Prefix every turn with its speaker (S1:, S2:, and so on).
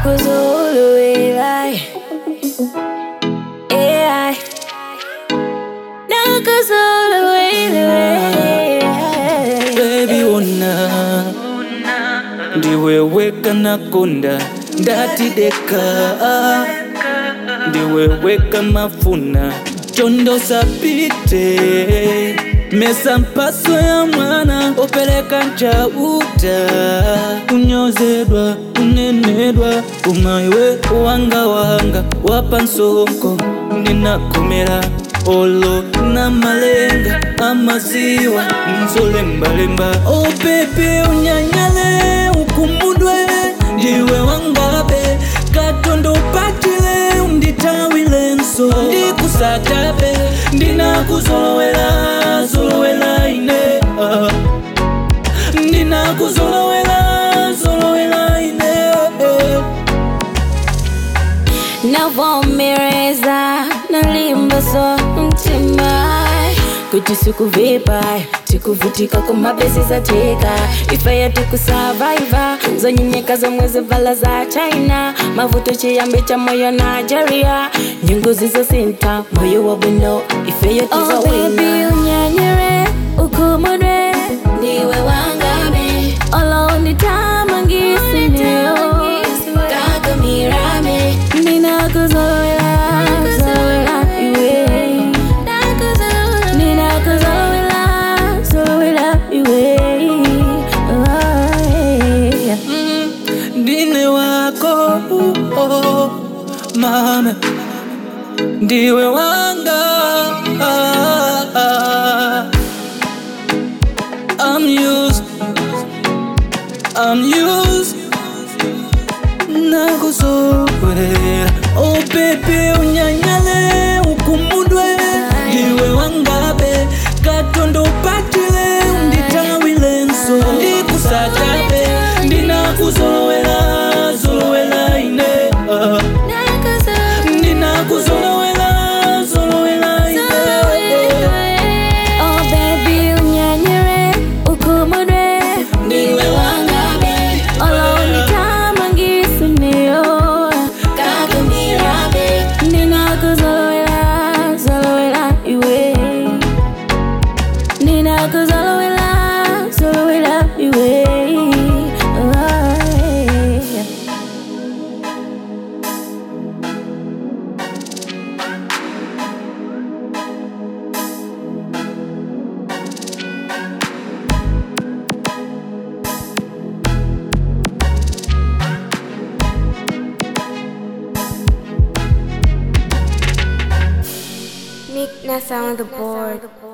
S1: nakuzolowela AI nakuzolowela
S2: Baby ona ndiweweka nakonda ndatideka ndiweweka mafuna chondo sapite mesa mpaso ya mwana opeleka nchauta kunyozedwa kunenedwa umaiwe wanga wanga wapa nsonko ndinakomera olo na malenga amaziwa nzolembalemba oh pepe unyanyale ukumudwe ndiwe wangabe katondo patile unditawile nso ndikusatabe ndinakuzolowela zolowela ine ah. ndinakuzolowela zolowela ine eh.
S1: navomereza nalimbaso mtima kuti sikuvipa tikuvutika kumabesi zateka ifeya tikusavaiva zonyenyeka zomwe zivala za china mavuto chiyambi cha moyo nigeria nyungu zizosinta moyo wa bwino ifeyo tizowina unyanyire ukumudwe ndiwe wangabe olo unditamangisineo kakamirame ninakuzolowela zolowela iwe ninakuzolowela zolowela iwe Ay.
S2: Mm, ndine wako oh, mama ndiwe wanga ah, ah. I'm used, I'm used nakuzolowela oh pepe unyanyale ukumudwe ndiwe wangabe katondo patile unditawile nso ndikusatabe ndinakuzolowela zolowela ine ah. ndinakuzolowela zolowela ine
S1: Oh baby unyanyire ukumudwe
S2: ndiwe wangabe
S1: olo unditamangisineo
S2: kakamirabe
S1: ninakuzolowela zolowela iwe ninakuzolowela zolowela iwe Ay.
S3: Nick Nessa on the board.